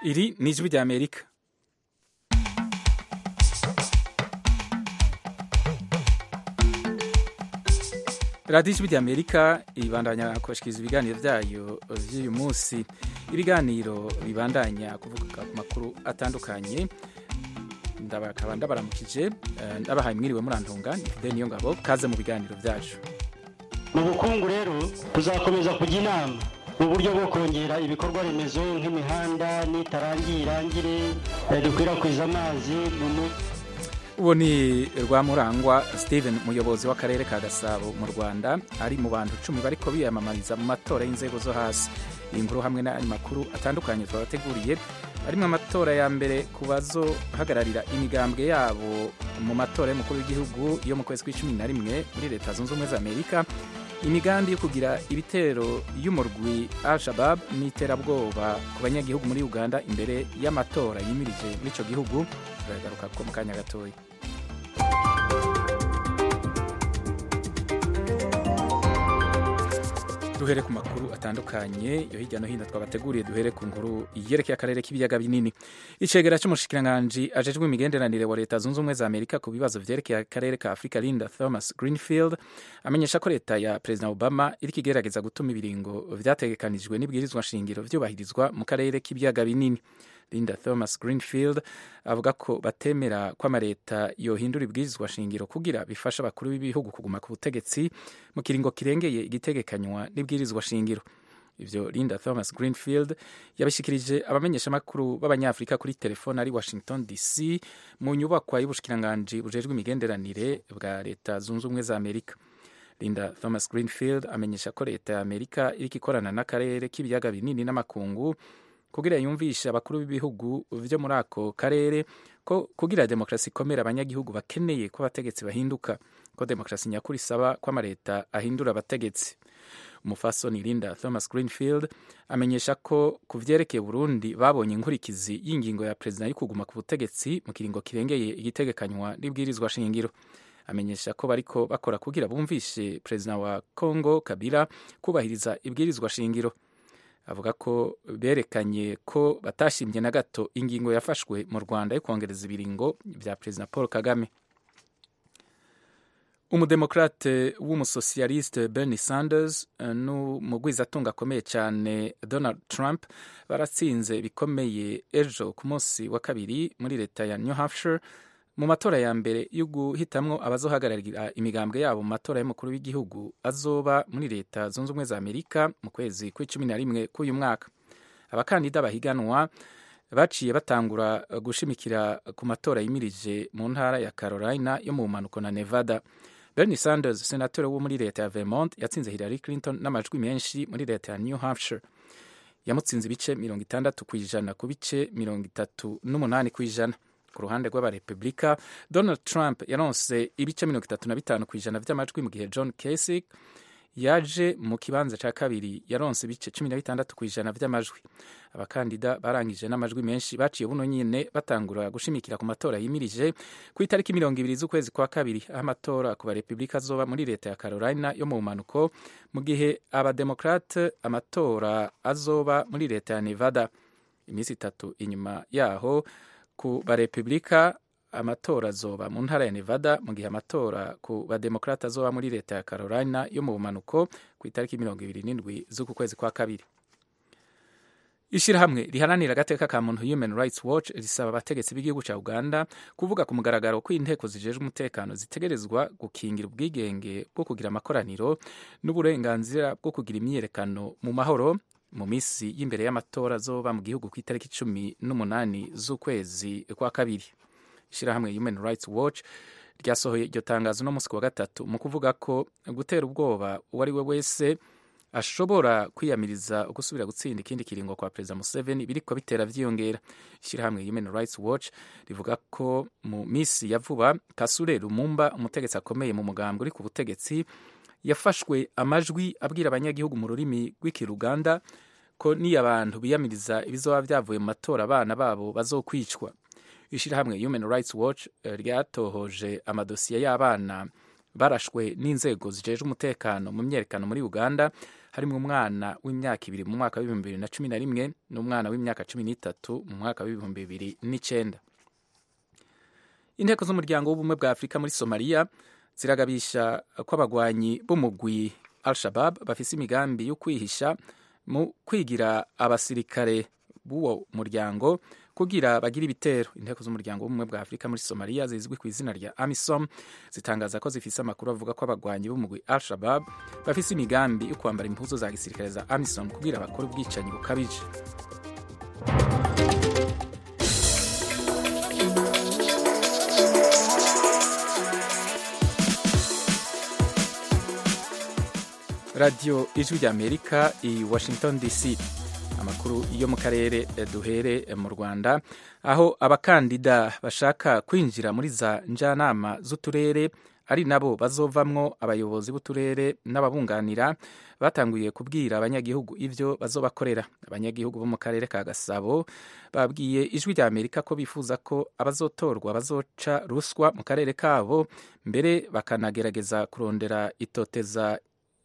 iri ni ijwi rya amerika radiyo ijwi rya amerika ibandanya kubashikiriza ibiganiro byayo by'uyu munsi ibiganiro bibandanya kuvuga ku makuru atandukanye ndabakaba ndabaramukije ndabahaye mwiriwe murantunga ni fide niyo ngabo kaze mu biganiro byacu mu bukungu rero tuzakomeza kujya inama mu buryo bwo kongera ibikorwa remezo nk'imihanda n'itarangiye irangire dukwirakwiza amazi mu uwo ni rwamurangwa steven umuyobozi w'akarere ka gasabo mu rwanda ari mu bantu icumi bariko biyamamariza mu matora y'inzego zo hasi iyi nkuru hamwe n'andi makuru atandukanye twabateguriye harimo amatora ya mbere ku bazohagararira imigambwe yabo mu matora y'umukuru w'igihugu yo mu kwezi kw'icumi na rimwe muri leta zunze ubumwe za amerika imigambi yo kugira ibitero y'umurwi al shabab n'iterabwoba ku banyagihugu muri uganda imbere y'amatora yimirije muri icyo gihugu turagaruka ko mu kanya gatoya duhere ku makuru atandukanye yo hirya no hino twabateguriye duhere ku nkuru yerekeye akarere k'ibiyaga binini icegera cy'umushikiranganji ajejwe imigenderanire wa leta zunze ubumwe za amerika ku bibazo vyerekeye akarere ka afurika linda thomas greenfield amenyesha ko leta ya perezida obama iriko igerageza gutuma ibiringo vyategekanijwe n'ibwirizwa nshingiro vyubahirizwa mu karere k'ibiyaga binini linda thomas greenfield avuga ko batemera ko amaleta yohindura ibwirizwa shingiro kugira bifasha abakuru b'ibihugu kuguma ku butegetsi mu kiringo kirengeye igitegekanywa n'ibwirizwa shingiro ivyo linda thomas greenfield yabishikirije abamenyeshamakuru b'abanyafurika kuri telefone ari washington dc mu nyubakwa y'ubushikiranganji bujejwe imigenderanire bwa leta zunze ubumwe za amerika linda thomas greenfield amenyesha ko leta ya amerika iriko ikorana n'akarere k'ibiyaga binini n'amakungu kugira yumvishe abakuru b'ibihugu vyo muri ako karere ko kugira demokarasi ikomera abanyagihugu bakeneye ko abategetsi bahinduka ko demokarasi nyakuri isaba ko amaleta ahindura abategetsi umufasoni linda thomas greenfield amenyesha ko ku vyerekeye burundi babonye inkurikizi y'ingingo ya perezida yo kuguma ku butegetsi mu kiringo kirengeye igitegekanywa n'ibwirizwa shingiro amenyesha ko bariko bakora kugira bumvishe perezida wa congo kabila kubahiriza ibwirizwa shingiro avuga ko berekanye ko batashimye na gato ingingo yafashwe mu rwanda yo kongereza ibiringo vya perezida paul kagame umudemokrate w'umusosiyaliste bernie sanders n'umugwizatunga akomeye cyane donald trump baratsinze bikomeye ejo ku munsi wa kabiri muri leta ya new hampshire mu matora ya mbere yo guhitamwo abazohagararira imigambwe yabo mu matora y'umukuru w'igihugu azoba muri leta zunze ubumwe za amerika mu kwezi kw'icumi na rimwe k'uyu mwaka abakandida bahiganwa baciye batangura gushimikira ku matora yimirije mu ntara ya carolina yo mu bumanuko na nevada bernie sanders senatore wo muri leta ya vermont yatsinze hillary clinton n'amajwi menshi muri leta ya new hampshire yamutsinze ibice mirongo itandatu ku ijana ku bice mirongo itatu n'umunani ku ijana ku ruhande rw'abarepublika donald trump yaronse ibice mirongo itatu na bitanu ku ijana vy'amajwi mu gihe john kasich yaje mu kibanza ca kabiri yaronse ibice cumi na bitandatu ku ijana vy'amajwi abakandida barangije n'amajwi menshi baciye buno nyine batangura gushimikira ku matora yimirije ku itariki mirongo ibiri z'ukwezi kwa kabiri aho amatora ku barepublika azoba muri leta ya carolina yo mu mpanuko mu gihe abademokrate amatora azoba muri leta ya nevada iminsi itatu inyuma yaho ku barepublika amatora azoba mu ntara ya nevada mu gihe amatora ku bademokrata azoba muri leta ya carolina yo mu bumanuko ku itariki mirongo ibiri n'indwi z'uku kwezi kwa kabiri ishirahamwe riharanira agateka ka muntu human rights watch risaba abategetsi b'igihugu cya uganda kuvuga ku mugaragaro ko inteko zijejwe umutekano zitegerezwa gukingira ubwigenge bwo kugira amakoraniro n'uburenganzira bwo kugira imyiyerekano mu mahoro mu minsi y'imbere y'amatora azoba mu gihugu ku itariki cumi n'umunani z'ukwezi kwa kabiri ishirahamwe human rights watch ryasohoye iryo tangazo no munsi wa gatatu mu kuvuga ko gutera ubwoba uwo ari we wese ashobora kwiyamiriza gusubira gutsinda ikindi kiringo kwa perezida museveni biriko bitera vyiyongera ishirahamwe human rights watch rivuga ko mu misi ya vuba kasure lumumba umutegetsi akomeye mu mugambwe uri ku butegetsi yafashwe amajwi abwira abanyagihugu mu rurimi rw'ikiruganda ko niyo abantu biyamiriza ibizoba vyavuye mu matora abana babo bazokwicwa ishirahamwe human rights watch ryatohoje amadosiye y'abana barashwe n'inzego zijejwe umutekano mu myerekano muri uganda harimo umwana w'imyaka ibiri mu mwaka w'ibihumbi bibiri na cumi na rimwe n'umwana w'imyaka cumi n'itatu mu mwaka w'ibihumbi bibiri n'icyenda inteko z'umuryango w'ubumwe bwa afurika muri somaliya ziragabisha ko abagwanyi b'umugwi al shabab bafise imigambi yo kwihisha mu kwigira abasirikare b'uwo muryango kugira bagire ibitero inteko z'umuryango w'ubumwe bwa afurika muri somaliya zizwi ku izina rya amisom zitangaza ko zifise amakuru avuga ko abagwanyi b'umugwi al shabab bafise imigambi yo kwambara impuzu za gisirikare za amisom kugira bakore ubwicanyi bukabije radiyo ijwi ry'amerika i washington dc amakuru yo mu karere duhere mu rwanda aho abakandida bashaka kwinjira muri za njyanama z'uturere ari nabo bazovamwo abayobozi b'uturere n'ababunganira batanguye kubwira abanyagihugu ibyo bazobakorera abanyagihugu bo mu karere ka gasabo babwiye ijwi rya amerika ko bifuza ko abazotorwa bazoca ruswa mu karere kabo mbere bakanagerageza kurondera itoteza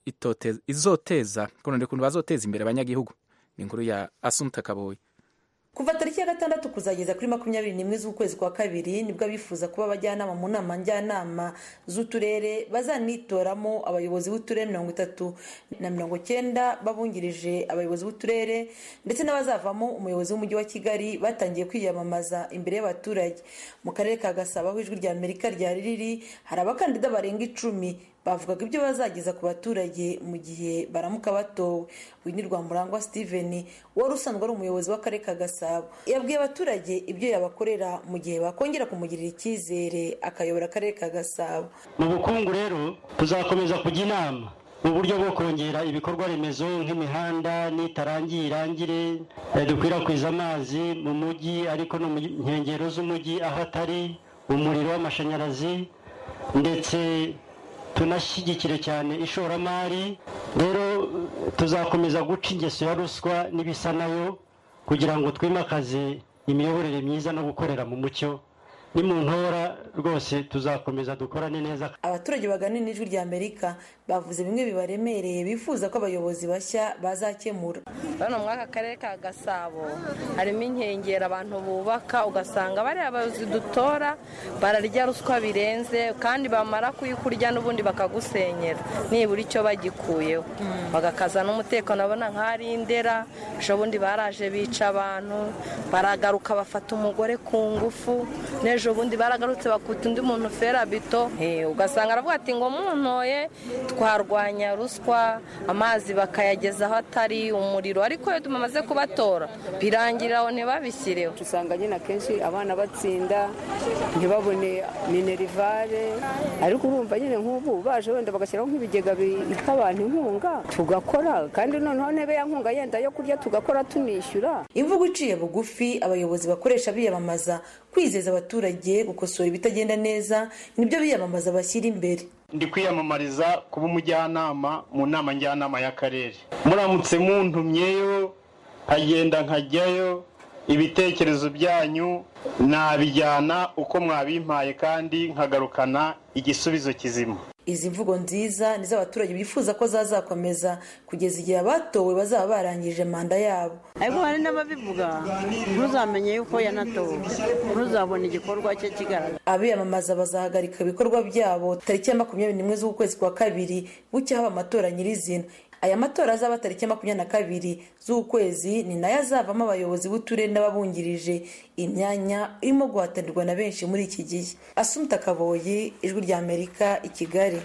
izoteza kurondera ukuntu bazoteza imbere abanyagihugu ni inkuru ya asumta kaboyi kuva tariki ya gatandatu kuzageza kuri makumyabiri n'imwe z'ukwezi kwa kabiri nibwo abifuza kuba abajyanama mu nama njyanama z'uturere bazanitoramo abayobozi b'uturere mirongo itatu na mirongo cyenda babungirije abayobozi b'uturere ndetse n'abazavamo umuyobozi w'umujyi wa kigali batangiye kwiyamamaza imbere y'abaturage mu karere ka gasabo aho ijwi rya amerika ryari riri hari abakandida barenga icumi bavugaga ibyo bazageza ku baturage mu gihe baramuka batowe wini rwamurangwa steven wari usanzwe ari umuyobozi w'akarere ka gasabo yabwiye abaturage ibyo yabakorera mu gihe bakongera kumugirira icyizere akayobora akarere ka gasabo mu bukungu rero tuzakomeza kujya inama mu buryo bwo kongera ibikorwa remezo nk'imihanda n'itarangiye irangire dukwirakwiza amazi mu mujyi ariko no mu nkengero z'umujyi aho atari umuriro w'amashanyarazi ndetse tunashyigikire cyane ishoramari rero tuzakomeza guca ingeso ya ruswa n'ibisa nayo kugira ngo twimakaze imiyoborere myiza no gukorera mu mucyo ni mu ntora rwose tuzakomeza dukorane neza abaturage baganira n'ijwi rya amerika bavuze bimwe bibaremereye bifuza ko abayobozi bashya bazakemura hano muri aka karere ka gasabo harimo inkengero abantu bubaka ugasanga bariya abayobozi dutora bararya ruswa birenze kandi bamara kuyikurya n'ubundi bakagusenyera nibura icyo bagikuyeho bagakaza n'umutekano babona nk'ari indera ejobundi baraje bica abantu baragaruka bafata umugore ku ngufu n'ejo bundi baragarutse bakuta undi muntu ferabito ugasanga aravuga ati ngo muntoye twarwanya ruswa amazi bakayageza aho atari umuriro ariko iyo tumaze kubatora birangirira aho ntibabishyireho usanga nyine akenshi abana batsinda ntibabone minerivare ariko urumva nyine nk'ubu baje wenda bagashyiraho nk'ibigega biha abantu inkunga tugakora kandi noneho ntebe ya nkunga yenda yo kurya tugakora tunishyura imvugo iciye bugufi abayobozi bakoresha biyamamaza kwizeza abaturage gukosora ibitagenda neza nibyo biyamamaza bashyira imbere ndi kwiyamamariza kuba umujyanama mu nama njyanama y'akarere muramutse muntumyeyo nkagenda nkajyayo ibitekerezo byanyu nabijyana uko mwabimpaye kandi nkagarukana igisubizo kizima izi mvugo nziza nizo abaturage bifuza ko zazakomeza kugeza igihe abatowe bazaba barangije manda yabo ariko hari n'ababivuga ntuzamenye yuko yanatowe ntuzabone igikorwa cye kigaragara abiyamamaza bazahagarika ibikorwa byabo tariki ya makumyabiri n'imwe z'ukwezi kwa kabiri bucya haba amatora nyirizina aya matora azaba tariki ya makumyabiri na kabiri z'ukwezi ni nayo azavamo abayobozi b'uturere n'ababungirije imyanya irimo guhatanirwa na benshi muri iki gihe asumta kaboyi ijwi rya amerika i kigali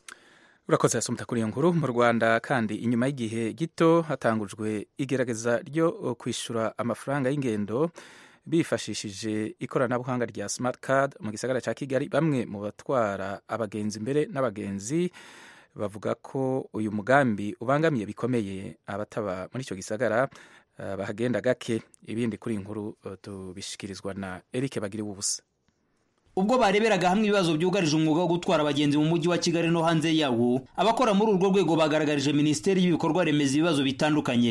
urakoze asumta kuri iyo nkuru mu rwanda kandi inyuma y'igihe gito hatangujwe igerageza ryo kwishyura amafaranga y'ingendo bifashishije ikoranabuhanga rya smart card mu gisagara cya kigali bamwe mu batwara abagenzi mbere n'abagenzi bavuga ko uyu mugambi ubangamiye bikomeye abataba muri icyo gisagara uh, bahagenda gake ibindi kuri inkuru uh, tubishikirizwa na Eric Bagiriwe ubusa ubwo bareberaga hamwe ibibazo byugarije umwuga wo gutwara abagenzi mu mujyi wa Kigali no hanze yawo abakora muri urwo rwego bagaragarije minisiteri y'ibikorwa remezo ibibazo bitandukanye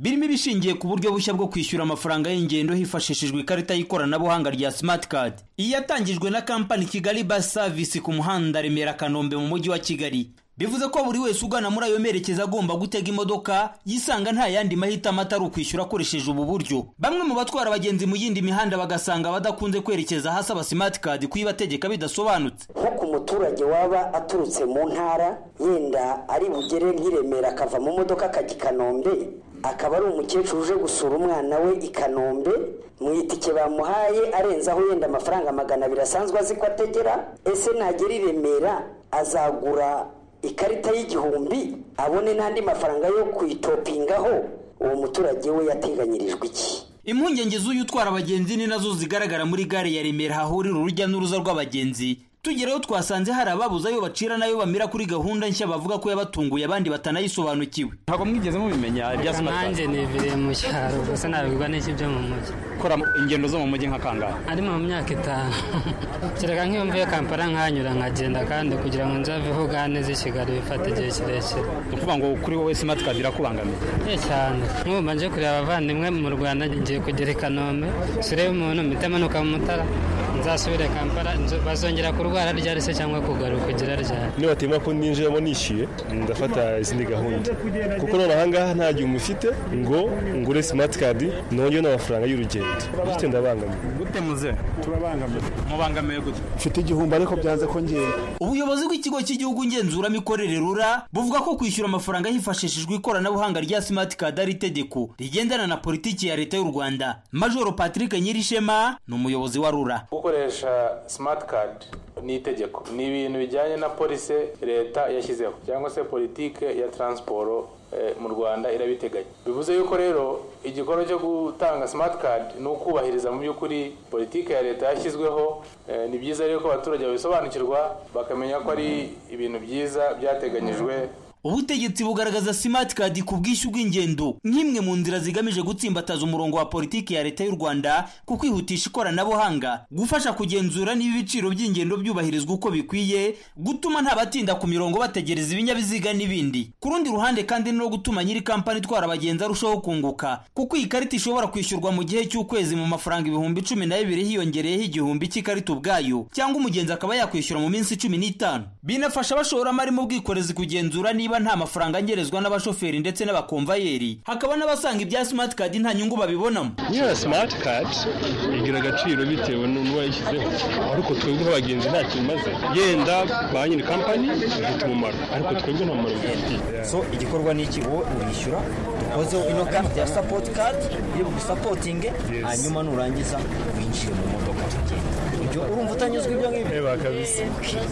birimo ibishingiye ku buryo bushya bwo kwishyura amafaranga y'ingendo hifashishijwe ikarita y'ikoranabuhanga rya smart card iyi yatangijwe na kampani kigali bus service ku muhanda remera kanombe mu mujyi wa kigali bivuze ko buri wese ugana muri ayo merekeza agomba gutega imodoka yisanga nta yandi mahitamo atari ukwishyura akoresheje ubu buryo bamwe mu batwara abagenzi mu yindi mihanda bagasanga badakunze kwerekeza ahasaba smart card kuyibategeka bidasobanutse nko ku muturage waba aturutse mu ntara yenda ari bugere nk'iremera akava mu modoka akajya i kanombe akaba ari umukecuru uje gusura umwana we i kanombe mu itike bamuhaye arenzaho yenda amafaranga magana abiri asanzwe azi ko ategera ese nagera i remera azagura ikarita y'igihumbi abone n'andi mafaranga yo kuyitopingaho uwo muturage we yateganyirijwe iki impungenge z'uyu utwara abagenzi ni nazo zigaragara muri gare ya remera hahurira urujya n'uruza rw'abagenzi tugerayo twasanze hari ababuze ayo bacira n'ayo bamira kuri gahunda nshya bavuga ko yabatunguye abandi batanayisobanukiwe ntabwo mwigeze mubimenya ibya smart card nanjye niviriye mu cyaro gusa nabigwa n'iki byo mu mujyi ukora ingendo zo mu mujyi nka kangahe ari mu myaka itanu kereka nk'iyo mvuye kampala nkanyura nkagenda kandi kugira ngo nzaveho gane z'i kigali bifata igihe kirekire ni ukuvuga ngo kuri wowe smart card irakubangamiye ye cyane nk'ubu mbanje kureba abavandimwe mu rwanda ngiye kugera i kanombe surebe umuntu mpita manuka mu mutara nzasubire kampala bazongera kurwara ryari se cyangwa kugaruka kugira ryari niba batemera ko ninjiramo nishyuye ndafata izindi gahunda kuko none ahangaha nta gihe umufite ngo ngure smart card nongere n'amafaranga y'urugendo bityo ndabangamiye gute muze turabangamiye mubangamiye gute mfite igihumbi ariko byanze ko ngenda ubuyobozi bw'ikigo cy'igihugu ngenzuramikorere rura buvuga ko kwishyura amafaranga hifashishijwe ikoranabuhanga rya smart card ari itegeko rigendana na politiki ya leta y'u rwanda majoro patrick nyirishema ni umuyobozi wa rura gukoresha smart card ni itegeko ni ibintu bijyanye na polisi leta yashyizeho cyangwa se politike ya taransiporo mu rwanda irabiteganya bivuze yuko rero igikorwa cyo gutanga smart card ni ukubahiriza mu by'ukuri politike ya leta yashyizweho ni byiza rero ko abaturage babisobanukirwa bakamenya ko ari ibintu byiza byateganyijwe ubutegetsi bugaragaza smart card ku bwishyu bw'ingendo nk'imwe mu nzira zigamije gutsimbataza umurongo wa politiki ya leta y'u rwanda ku kwihutisha ikoranabuhanga gufasha kugenzura niba ibiciro by'ingendo byubahirizwa uko bikwiye gutuma nta batinda ku mirongo bategereza ibinyabiziga n'ibindi ku rundi ruhande kandi no gutuma nyiri kampani itwara abagenzi arushaho kunguka kuko iyi karita ishobora kwishyurwa mu gihe cy'ukwezi mu mafaranga ibihumbi cumi na bibiri hiyongereyeho igihumbi cy'ikarita ubwayo cyangwa umugenzi akaba yakwishyura mu minsi cumi n'itanu binafasha abashoramari mu bwikorezi kugenzura niba nta mafaranga angerezwa n'abashoferi ndetse n'abakomvayeri hakaba n'abasanga ibya smart card nta nyungu babibonamo niyo smart card igira agaciro bitewe n'uwayishyizeho ariko twebwe nk'abagenzi nta kintu imaze yenda ba nyiri kampani ifite umumaro ariko twebwe nta mumaro bifitiye so igikorwa ni iki wowe urishyura dukozeho ino karita ya sapoti kadi iri bugusapotinge hanyuma nurangiza winjire mu modoka tugenda ibyo urumva utanyuzwe ibyo ngibyo reba kabisa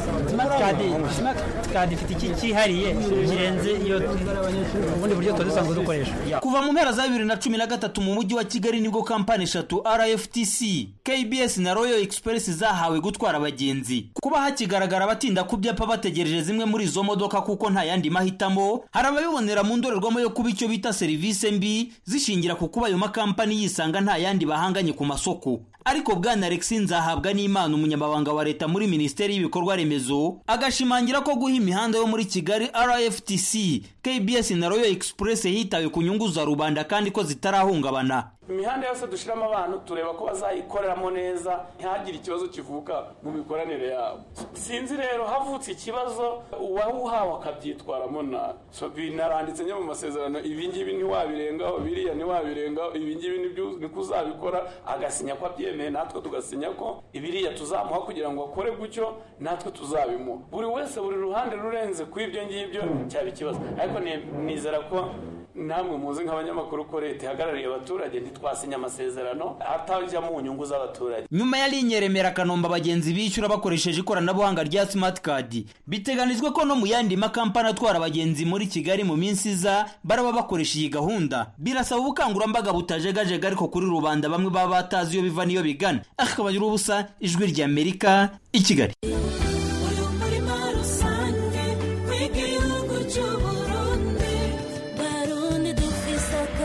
smart card ifite iki cyihariye kirenze iyo ubundi buryo tuba dusanzwe dukoresha kuva mu mpera za bibiri na cumi na gatatu mu mujyi wa kigali nibwo kampani eshatu rftc kbs na royal express zahawe gutwara abagenzi kuba hakigaragara abatinda ku byapa bategereje zimwe muri izo modoka kuko nta yandi mahitamo hari ababibonera mu ndorerwamo yo kuba icyo bita serivisi mbi zishingira ku kuba ayo makampani yisanga nta yandi bahanganye ku masoko ariko bwana alexi nzahabwa n'imana umunyamabanga wa leta muri minisiteri y'ibikorwa remezo agashimangira ko guha imihanda yo muri kigali rftc kbs na royal express hitawe ku nyungu za rubanda kandi ko zitarahungabana imihanda yose dushyiramo abantu tureba ko bazayikoreramo neza ntihagire ikibazo kivuka mu mikoranire yabo sinzi rero havutse ikibazo uwawuhawe akabyitwaramo nabi binaranditse njye mu masezerano ibingibi ntiwabirengaho biriya ntiwabirengaho ibingibi niko uzabikora agasinya ko abyemeye natwe tugasinya ko ibiriya tuzamuha kugira ngo akore gutyo natwe tuzabimuha buri wese buri ruhande rurenze ku ibyo ngibyo cyaba ikibazo ariko nizera ko namwe muzi nk'abanyamakuru ko leta ihagarariye abaturage ntitwasinya amasezerano atajya mu nyungu z'abaturage nyuma ya linye remera kanombe abagenzi bishyura bakoresheje ikoranabuhanga rya smart card biteganijwe ko no mu yandi makampani atwara abagenzi muri kigali mu minsi iza baraba bakoresha iyi gahunda birasaba ubukangurambaga butajegajega ariko kuri rubanda bamwe baba batazi iyo biva n'iyo bigana akabagira ubusa ijwi rya amerika i kigali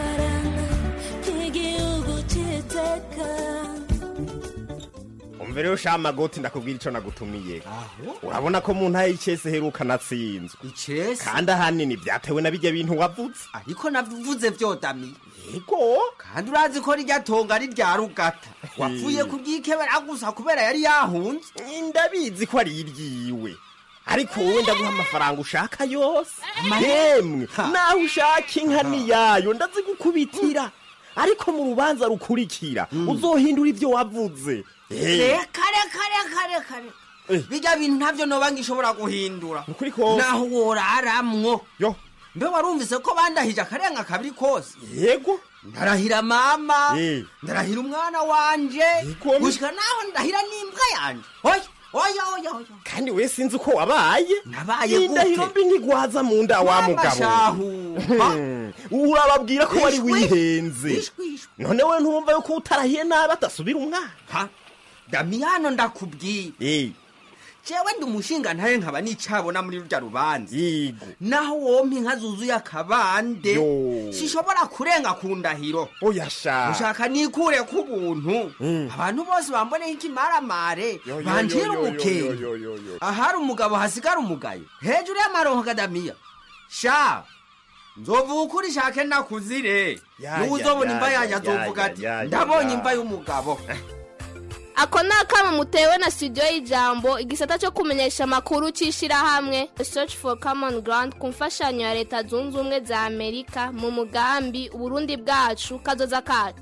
rero rero sha magoti ndakubwira ico nagutumiye urabona ko mu ntara y'icese heruka natsinzwe icese kandi ahanini vyatewe na birya bintu wavuze ariko navuze vyodamiye yego kandi urazi ko rirya tonga ari rya rugata wapfuye kuryikebera gusa kubera yari yahunze ndabizi ko ari iryiwe ariko wowe ndaguha amafaranga ushaka yose yemwe naho ushaka inka niyayo ndazigukubitira ariko mu rubanza rukurikira uzohindura ivyo wavuze Eh, reka reka reka reka reka bijya bintu ntavyo noba ngishobora guhindura kose. naho woraramwo mbe warumvise ko bandahije akarenga kabiri kose yego ndarahira mama Eh. ndarahira umwana wanje gushika naho ndahira n'imbwa yanje oya oya oya oya kandi we sinzi uko wabaye nabaye indahiro mbi ntigwaza mu nda wa Mama mugabo shahu. Hmm, urababwira ko wari Ishwi. wihenze none we ntumva yuko utarahiye nabi atasubira umwana damiyano ndakubwira jewe ndi umushinga ntaye nkaba nicabona muri rurya rubanza naho wompa inka zuzuye akabande sishobora kurenga ku ndahiro oya sha ushaka nikure ku buntu abantu bose bamboneho ikimaramare banjira umukenge ahari umugabo hasigara umugayo hejuru y'amaronko kadamiya sha nzovuga ukuri shake nakuzire Ya, niwe ya, uzobona ya, imva ya, yanjye ya, azovuga ya, ati ya, ya, ndabonye ya." imva y'umugabo ako ni akamo mutewe na studio y'ijambo igisata cyo kumenyesha amakuru cy'ishyirahamwe search for common ground ku mfashanyo ya leta zunze ubumwe za amerika mu mugambi uburundi bwacu kazoza kacu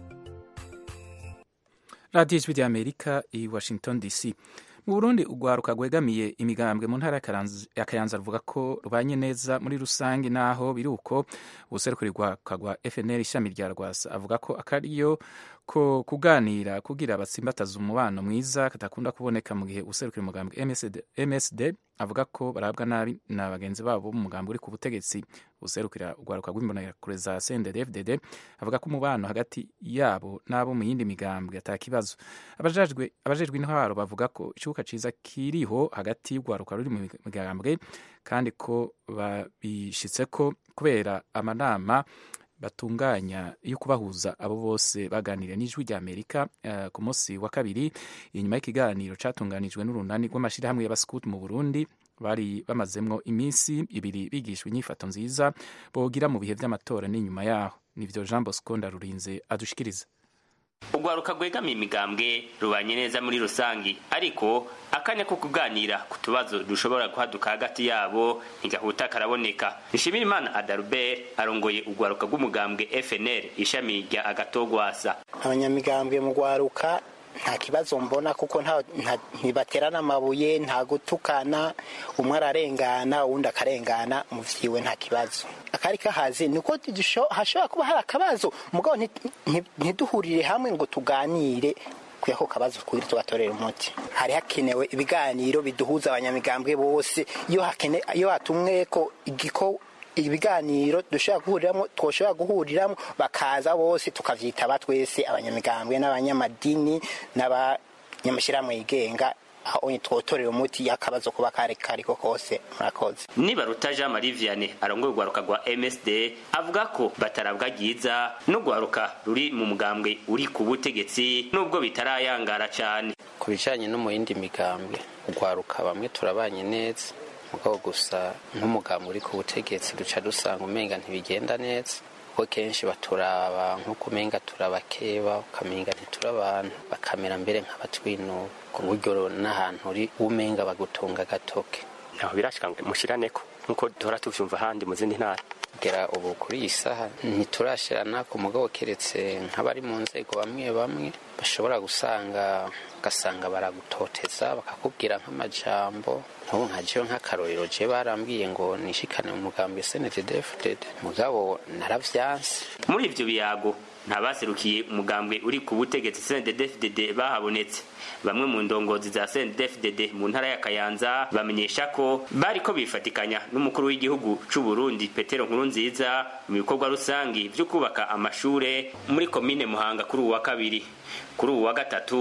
radiyo ijwi rya amerika i washington dc mu burundi urwaruka rwegamiye imigambwe mu ntara ya Karanz- ya kayanza ruvuga ko rubanye neza muri rusange naho biri uko ubuserukiri rwaka rwa fnr ishami rya rwasa avuga ko akariyo ko kuganira kugira batsimbataza umubano mwiza katakunda kuboneka mu gihe ubuserukira umugambwe MSD, msd avuga ko barabwa nabi na bagenzi babo mu mugambi uri ku butegetsi userukira urwaruka rw'imbonerakure za CNDD-FDD avuga ko umubano hagati yabo n'abo mu yindi migambwe ata kibazo abajejwe abajejwe intwaro bavuga ko ikibuga ciza kiriho hagati y'urwaruka ruri mu migambwe kandi ko babishitse ko kubera amanama batunganya yo kubahuza abo bose baganiriye n'ijwi rya amerika eh, ku munsi wa kabiri inyuma y'ikiganiro catunganijwe n'urunani rw'amashyirahamwe y'abaskuti mu burundi bari bamazemwo iminsi ibiri bigishwa inyifato nziza bogira mu bihe vy'amatora n'inyuma yaho nivyo jean bosco ndarurinze adushikiriza urwaruka rwegamiye imigambwe rubanye neza muri rusange ariko akanya ko kuganira ku tubazo dushobora guhaduka hagati yabo ntigahuta karaboneka nshimirimana adalbert arongoye urwaruka rw'umugambwe fnr ishami rya agatogwasa abanyamigambwe mu rwaruka nta kibazo mbona kuko nta- nta- ntibaterana amabuye nta gutukana umwe ararengana uwundi akarengana mu vyiwe nta kibazo akari kahazi niko dusho- hashobora kuba hari akabazo mugabo nti- nti- ntiduhurire hamwe ngo tuganire kuya ko kabazo kugira tugatorera umuti hari hakenewe ibiganiro biduhuza abanyamigambwe bose iyo hakene iyo hatumwe ko igiko ibiganiro dushobora guhuriramo twoshobora guhuriramo bakaza bose tukavyitaba twese abanyamigambwe n'abanyamadini n'abanyamashyirahamwe yigenga aho twotorera umuti y'akabazo kuba kare kariko kose murakoze nibaruta jean marie vianney arongoye urwaruka rwa msd avuga ko batarabwa ryiza n'urwaruka ruri mu mugambwe uri ku butegetsi nubwo bitarayangara cane ku bijyanye no mu yindi migambwe urwaruka bamwe turabanye neza mugabo gusa nk'umugambwe uri ku butegetsi duca dusanga umenga ntibigenda neza kuko kenshi baturaba nk'uko umenga turabakeba ukamenga ntiturabantu bakamera mbere nk'abatwinuba ku buryo n'ahantu uri umenga bagutunga agatoke aho birashika mushiraneko nk'uko duhora tuvyumva ahandi mu zindi ntara kugera ubu kuri iyi saha ntiturashirana ku mugabo keretse nk'abari mu nzego bamwe bamwe bashobora gusanga ugasanga baragutoteza bakakubwira nk'amajambo nk'ubu nka jewe nk'akarorero je barambwiye ngo nishikane mu mugambi snddfdd mugabo naravyanse muri ivyo biyago ntabaserukiye umugambwe uri ku butegetsi CNDD-FDD bahabonetse bamwe mu ndongozi za CNDD-FDD mu ntara ya Kayanza bamenyesha ko bariko bifatikanya n'umukuru w'igihugu c'u Burundi Petero Nkurunziza mu bikorwa rusangi vyo kubaka amashure muri komine Muhanga kuri uwa kabiri kuri uwa gatatu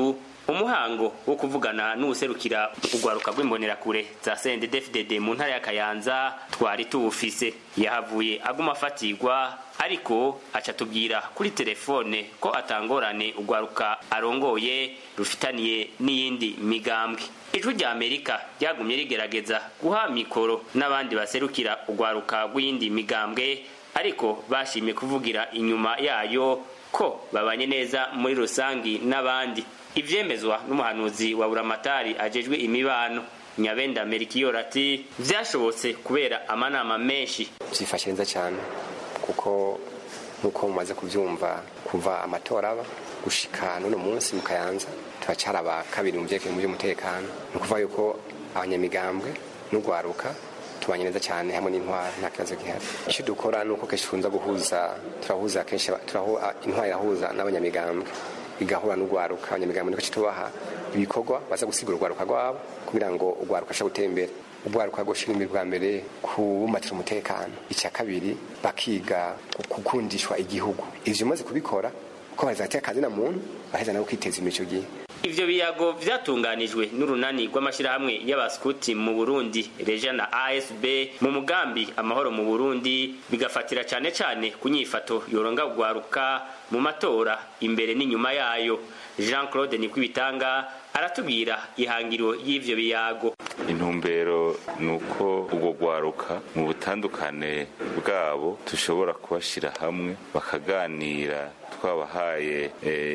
umuhango wo kuvugana n'uwuserukira urwaruka rw'imbonerakure za CNDD-FDD mu ntara ya Kayanza twari tuwufise yahavuye aguma afatirwa ariko aca tubwira kuri telefone ko atangorane urwaruka arongoye rufitaniye n'iyindi migambwe ijwi rya amerika ryagumye rigerageza guha mikoro n'abandi baserukira urwaruka rw'iyindi migambwe ariko bashimye kuvugira inyuma yayo ko babanye neza muri rusangi n'abandi ivyemezwa n'umuhanuzi wa buramatari ajejwe imibano nyabenda merikiyoro ati vyashobotse kubera amanama menshi byifashe neza cyane kuko nk'uko mumaze kubyumva kuva amatora aba gushika n'uno munsi mu kayanza turacara aba kabiri mu byerekeye mu by'umutekano ni ukuvuga yuko abanyamigambwe n'urwaruka tubanye neza cyane hamwe n'intwari nta kibazo gihari icyo dukora ni uko kenshi tukunza guhuza turahuza kenshi intwari irahuza n'abanyamigambwe igahura n'urwaruka abanyamigambwe niko tubaha ibikorwa baza gusigura urwaruka rwabo kugira ngo urwaruka ashobore gutera imbere urwaruka rwoshyira imbere bwa mbere kubumbatira umutekano icya kabiri bakiga gukundishwa igihugu ivyo umaze kubikora ko bazatera akazi na muntu baheza nabo kwiteza imbere icyo gihe ivyo biyago vyatunganijwe n'urunani rw'amashirahamwe y'abaskuti mu Burundi Reja na ASB mu mugambi amahoro mu Burundi bigafatira cane cane ku nyifato yoronga ugwaruka mu matora imbere n'inyuma yayo Jean Claude Nikwibitanga aratubwira ihangiro y'ivyo biyago intumbero ni uko ubwo rwaruka mu butandukane bwabo dushobora kubashyira hamwe bakaganira twabahaye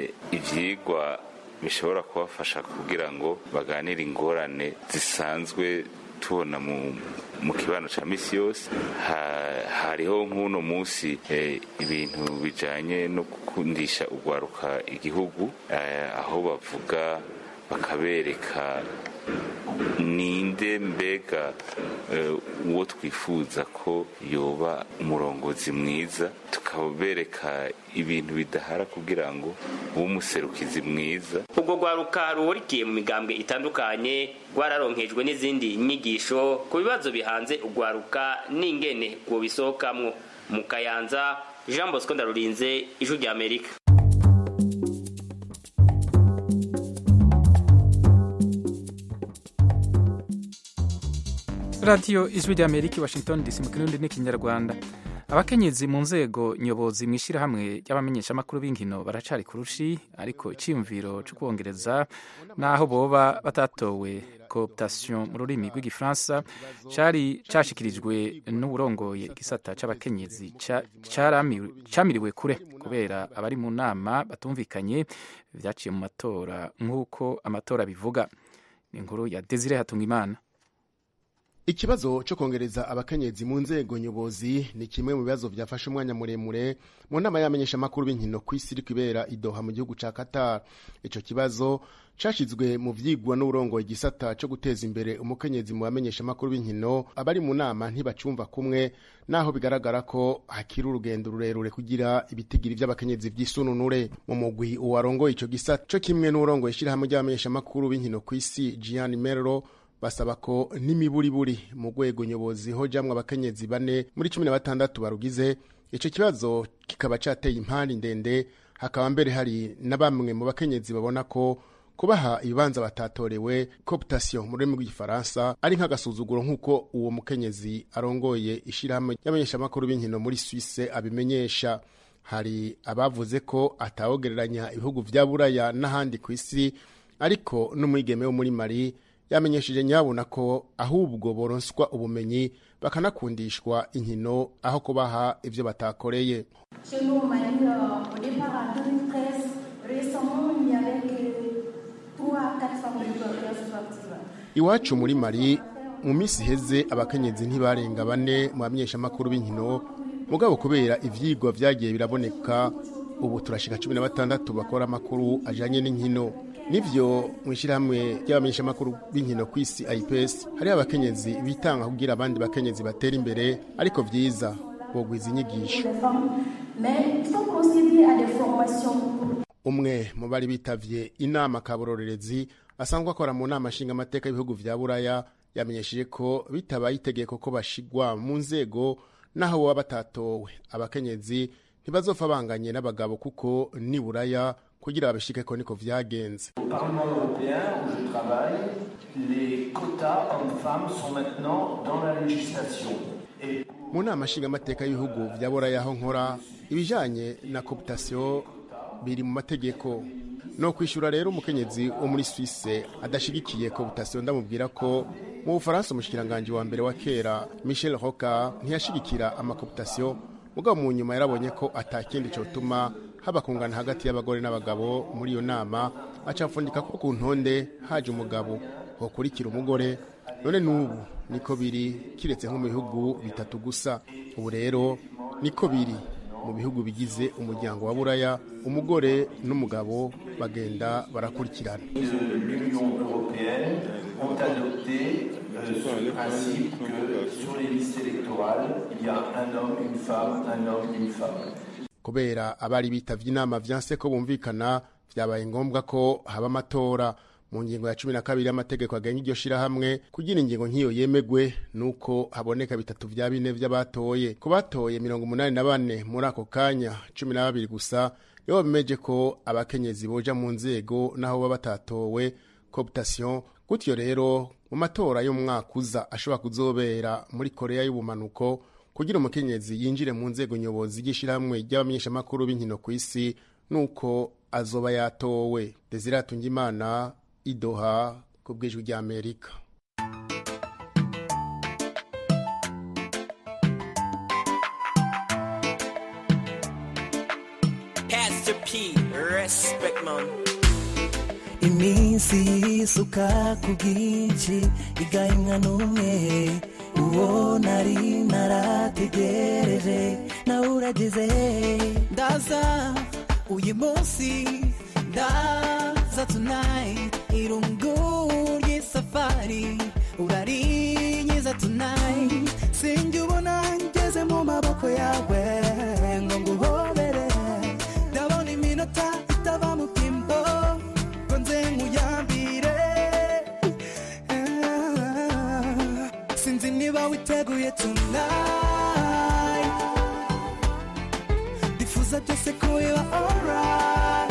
ibyigwa bishobora kubafasha kugira ngo baganire ingorane zisanzwe tubona mu kibano cya misi yose hariho nk'uno munsi ibintu bijyanye no gukundisha urwaruka igihugu aho bavuga bakabereka ninde mbega uwo twifuza ko yoba umurongozi mwiza tukabereka ibintu bidahara kugira ngo ube umuserukizi mwiza ubwo rwaruka ruhurikiye mu migambwe itandukanye rwararonkejwe n'izindi nyigisho ku bibazo bihanze urwaruka n'ingene ngo bisohokamwo mu kayanza jean bosco ndarurinze ijwi rya amerika radiyo ijwi rya amerika washington dc mu kirundi n'ikinyarwanda abakenyezi mu nzego nyobozi mu ishyirahamwe ry'abamenyeshamakuru b'inkino baracari ku rushi ariko icyiyumviro cyo kubongereza n'aho boba batatowe cooptation mu rurimi rw'igifaransa cyari cyashyikirijwe n'uburongoye igisata cy'abakenyezi cyamiriwe kure kubera abari mu nama batumvikanye byaciye mu matora nk'uko amatora bivuga ni inkuru ya desire hatungimana ikibazo cyo kongereza abakenyezi mu nzego nyobozi ni kimwe mu bibazo byafashe umwanya muremure mu nama y'abamenyeshamakuru b'inkino ku isi iri kubera idoha mu gihugu cya qatar icyo kibazo cyashyizwe mu byigwa n'uburongo igisata cyo guteza imbere umukenyezi mu bamenyeshamakuru b'inkino abari mu nama ntibacumva kumwe naho bigaragara ko hakiri urugendo rurerure kugira ibitigiri by'abakenyezi by'isununure mu mugwi uwarongoye icyo gisata cyo kimwe n'uburongo ishyirahamwe ry'abamenyeshamakuru b'inkino ku isi Gianni Merlo basaba ko n'imiburiburi mu rwego nyobozi hojamwe abakenyezi bane muri cumi na batandatu barugize icyo kibazo kikaba cyateye impande ndende hakaba mbere hari na bamwe mu bakenyezi babona ko kubaha ibibanza batatorewe cooptation mu rurimi rw'igifaransa ari nk'agasuzuguro nk'uko uwo mukenyezi arongoye ishyirahamwe y'abamenyeshamakuru b'inkino muri Suisse abimenyesha hari abavuze ko atawogereranya ibihugu vya buraya n'ahandi ku isi ariko n'umwigeme wo muri mari yamenyesheje nyabona ko ahubwo boronswa ubumenyi bakanakundishwa inkino aho kubaha ibyo batakoreye iwacu muri mari mu minsi iheze abakenyezi ntibarenga bane mu bamenyeshamakuru b'inkino mugabo kubera ivyigwa vyagiye biraboneka ubu turashika cumi na batandatu bakora amakuru ajanye n'inkino nivyo mu ishyirahamwe ry'abamenyeshamakuru b'inkino ku isi ips hariho abakenyezi bitanga kugira abandi bakenyezi batera imbere ariko vyiza bogwiza inyigisho umwe mu bari bitavye inama kabororerezi asanzwe akora mu nama nshingamateka y'ibihugu vya buraya yamenyesheje ko bitabaye itegeko ko bashigwa mu nzego naho baba batatowe abakenyezi ntibazopfa banganye n'abagabo kuko ni buraya kugira babishikeko niko vyagenze Au Parlement européen où je travaille, les quotas hommes-femmes sont maintenant dans la législation. Et mu nama nshingamateka y'ibihugu vya buraya aho nkora ibijanye na cooptation biri mu mategeko no kwishura rero umukenyezi wo muri Suisse adashigikiye cooptation ndamubwira ko mu Bufaransa umushikiranganje wa mbere wa kera Michel Rocard ntiyashigikira amacooptation mugabo mu nyuma yarabonye ko atakindi cotuma haba kungana hagati y'abagore n'abagabo muri iyo nama acapfundika ko ku ntonde haje umugabo hokurikira umugore none n'ubu niko biri kiretse nko mu bihugu bitatu gusa ubu rero niko biri mu bihugu bigize umuryango wa buraya umugore n'umugabo bagenda barakurikirana l'Union européenne ont adopté euh, ce principe que sur les listes électorales, il y a un homme, une femme, un homme, une femme. kubera abari bitavye inama vyanse ko bumvikana vyabaye ngombwa ko haba amatora mu ngingo ya cumi na kabiri y'amategeko agenga iryo shirahamwe kugira ingingo nk'iyo yemegwe nuko haboneka bitatu vya bine vy'abatoye ku batoye mirongo umunani na bane muri ako kanya cumi na babiri gusa nibo bemeje ko abakenyezi boja mu nzego n'aho baba batatowe cooptation gutyo rero mu matora y'umwaka uza ashobora kuzobera muri korea y'ubumanuko kugira umukenyezi yinjire mu nzego nyobozi y'ishirahamwe ry'abamenyeshamakuru b'inkino ku isi nuko azoba yatowe desire atungimana idoha ku bw'ijwi ry'amerika Pastor P, respect man. iminsi yisuka ku bwinshi igahimwa n'umwe uwo nari narategereje nawe urageze ndaza uyu munsi ndaza tonight irungu ry'isafari urarinyiza tonight sinjye ubona ngeze mu maboko yawe ngo nguhobere ndabona iminota itava mu bwimbo ngo nze nkuyambire Ah, sinzi niba witeguye tonight ndifuza byose ko biba alright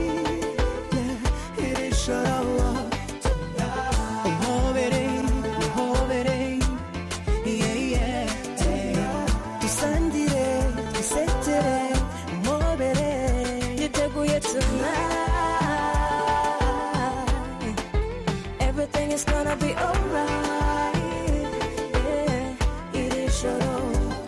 Yeah, iri joro umpobere umpobere yeah, yeah, yeah. dusangire twisekere umpobere Yiteguye tonight. Everything is gonna be alright. Yeah, iri joro.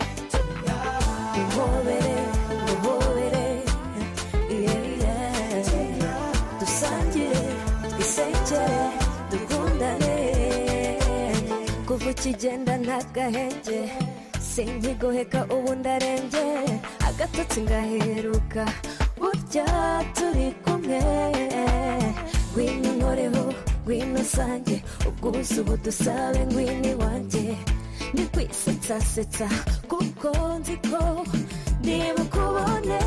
Uhobere, uhobere. Yeah, yeah. Dusangire, twisekere, dukundane. Kuva ukigenda nta gahenge sinkigoheka ubu ndarembye agatotsi ngaheruka burya turi kumwe ngwino unkoreho ngwino usange ubwuzu budusabe ngwino iwanjye ndi kwisetsasetsa kuko nzi ko ndibukubone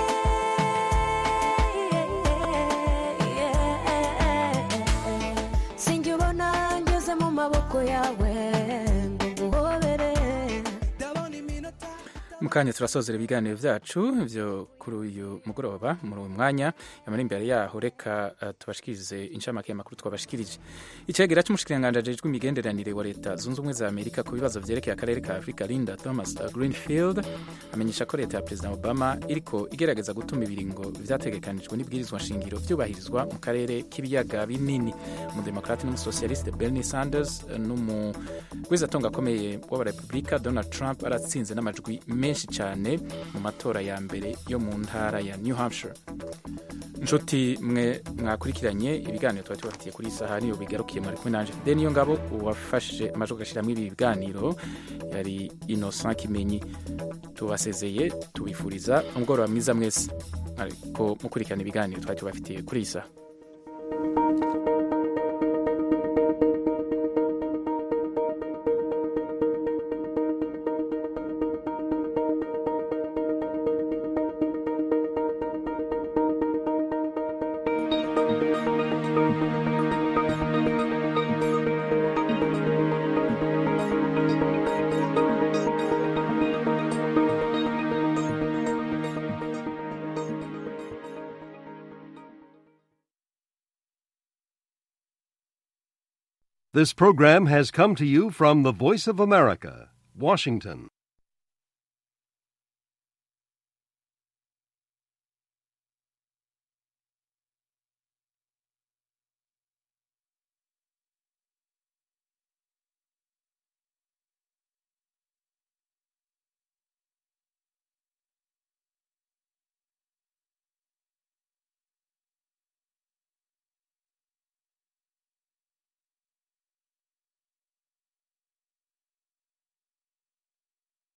sinjye ubona ngeze mu maboko yawe ngo nguhobere mu kanya turasozera ibiganiro byacu byo kuri uyu mugoroba muri uyu mwanya yamara imbere yaho reka uh, tubashikirize inshamake y'amakuru twabashikirije icegera c'umushikiranganji ajejwe imigenderanire wa leta zunze ubumwe za amerika ku bibazo vyerekeye akarere ka afurika linda thomas uh, greenfield amenyesha ko leta ya perezida obama iriko igerageza gutuma ibiringo vyategekanijwe n'ibwirizwa nshingiro vyubahirizwa mu karere k'ibiyaga binini umudemokrate n'umusocialiste bernie sanders uh, n'umugwizatonga akomeye w'abarepublika donald trump aratsinze n'amajwi menshi cyane mu matora ya mbere yo mu ntara ya new hampshire inshuti mwe mwakurikiranye ibiganiro tuba tubafitiye kuri iyi saha niyo bigarukiye muri kumwe nanje de niyo ngabo uwafashije amajwi agashyiramo ibi biganiro yari innocent kimenyi tubasezeye tubifuriza umugoroba mwiza mwese ariko mukurikirana ibiganiro twari tubafitiye kuri iyi saha This program has come to you from the Voice of America, Washington.